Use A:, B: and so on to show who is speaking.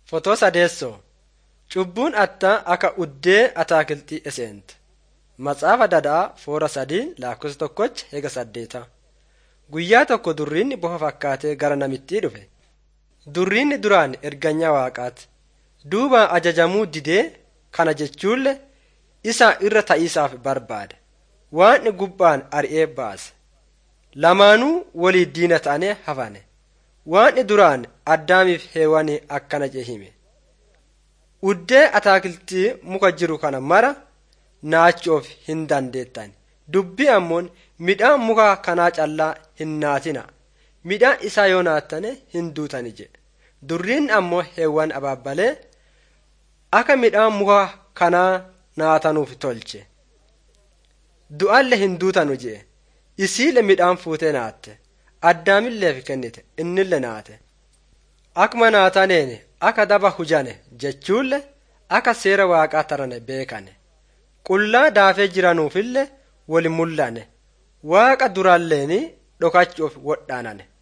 A: Fotoo sadeessoo Cubbuun attaa akka uddee ataakiltii eseente. Matsaafa Dadaa foora sadii lakkoofsa tokkocha eega saddeeta. Guyyaa tokko durriinni bofa fakkaatee gara namittii dhufe. Durriinni duraan erganyaa waaqaati. Duuba ajajamuu didee kana jechuullee isa irra ta'iisaaf barbaade. Waan gubbaan ari'ee baase. Lamaanuu walii diina ta'anii hafane. Waan duraan addaamiif heewanii akkana jee hime. Uddee ataakiltii muka jiru kana mara naachuuf hin dandeettan. Dubbii ammoon midhaan muka kanaa callaa hin naatina. Midhaan isaa yoo naattane hin duutani jedhe. Durriin ammoo heewwan abaabbalee akka midhaan muka kanaa naatanuuf tolche. Du'allee hin duutanu jedhe. Isiile midhaan fuutee naatte. Addaamilleef kennite innille naate. Akkuma naataneen akka daba hujane jechuullee akka seera waaqaa tarane beekane. Qullaa daafee jiranuufillee wali mul'ane. Waaqa duraalleeni dhokachuuf wodhaanane.